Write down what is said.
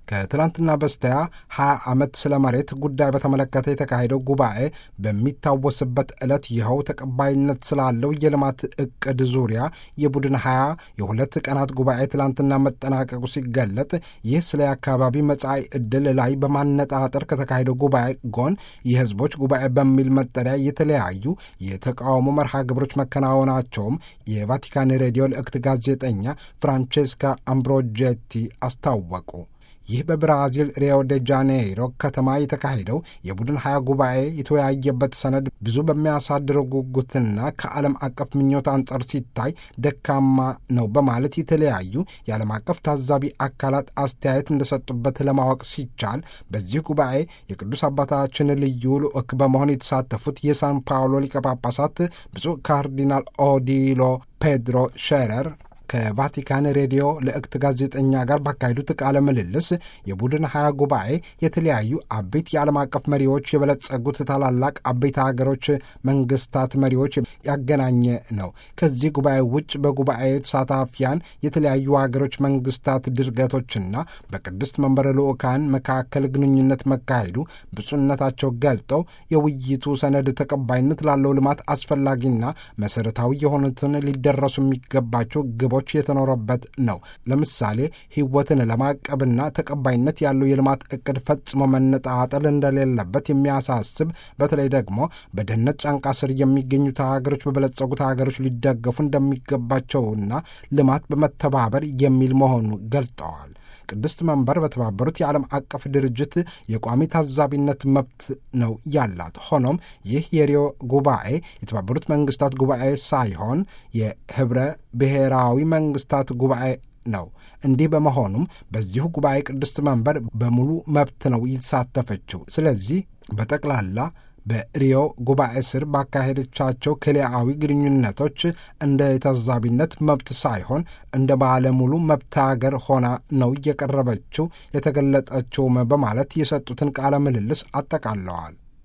ከትላንትና በስቲያ 20 ዓመት ስለ መሬት ጉዳይ በተመለከተ የተካሄደው ጉባኤ በሚታወስበት ዕለት ይኸው ተቀባይነት ስላለው የልማት ዕቅድ ዙሪያ የቡድን 20 የሁለት ቀናት ጉባኤ ትላንትና መጠናቀቁ ሲገለጥ ይህ ስለ አካባቢ መጻኢ ዕድል ላይ በማነጣጠር ከተካሄደው ጉባኤ ጎን የሕዝቦች ጉባኤ በሚል መጠሪያ የተለያዩ የተቃውሞ መርሃ ግብሮች መከናወናቸውም የቫቲካን ሬዲዮ ልእክት ጋዜጠኛ ፍራንቼስካ አምብሮጄቲ አስታወቁ። ይህ በብራዚል ሪዮ ደ ጃኔይሮ ከተማ የተካሄደው የቡድን ሀያ ጉባኤ የተወያየበት ሰነድ ብዙ በሚያሳድረው ጉጉትና ከዓለም አቀፍ ምኞት አንጻር ሲታይ ደካማ ነው በማለት የተለያዩ የዓለም አቀፍ ታዛቢ አካላት አስተያየት እንደሰጡበት ለማወቅ ሲቻል በዚህ ጉባኤ የቅዱስ አባታችን ልዩ ልዑክ በመሆን የተሳተፉት የሳን ፓውሎ ሊቀ ጳጳሳት ብፁዕ ካርዲናል ኦዲሎ ፔድሮ ሼረር ከቫቲካን ሬዲዮ ልእክት ጋዜጠኛ ጋር ባካሄዱት ቃለ ምልልስ የቡድን ሀያ ጉባኤ የተለያዩ አበይት የዓለም አቀፍ መሪዎች የበለጸጉት ታላላቅ አበይት ሀገሮች መንግስታት መሪዎች ያገናኘ ነው። ከዚህ ጉባኤ ውጭ በጉባኤ ተሳታፊያን የተለያዩ ሀገሮች መንግስታት ድርገቶችና በቅድስት መንበረ ልዑካን መካከል ግንኙነት መካሄዱ ብፁዕነታቸው ገልጠው የውይይቱ ሰነድ ተቀባይነት ላለው ልማት አስፈላጊና መሰረታዊ የሆኑትን ሊደረሱ የሚገባቸው ግቦ ሰዎች የተኖረበት ነው። ለምሳሌ ሕይወትን ለማቀብና ተቀባይነት ያለው የልማት እቅድ ፈጽሞ መነጣጠል እንደሌለበት የሚያሳስብ በተለይ ደግሞ በድህነት ጫንቃ ስር የሚገኙት ሀገሮች በበለጸጉት ሀገሮች ሊደገፉ እንደሚገባቸውና ልማት በመተባበር የሚል መሆኑ ገልጠዋል። ቅድስት መንበር በተባበሩት የዓለም አቀፍ ድርጅት የቋሚ ታዛቢነት መብት ነው ያላት። ሆኖም ይህ የሪዮ ጉባኤ የተባበሩት መንግስታት ጉባኤ ሳይሆን የህብረ ብሔራዊ መንግስታት ጉባኤ ነው። እንዲህ በመሆኑም በዚሁ ጉባኤ ቅድስት መንበር በሙሉ መብት ነው የተሳተፈችው። ስለዚህ በጠቅላላ በሪዮ ጉባኤ ስር ባካሄደቻቸው ክልያዊ ግንኙነቶች እንደ የታዛቢነት መብት ሳይሆን እንደ ባለሙሉ መብት ሀገር ሆና ነው እየቀረበችው የተገለጠችውም በማለት የሰጡትን ቃለ ምልልስ አጠቃለዋል።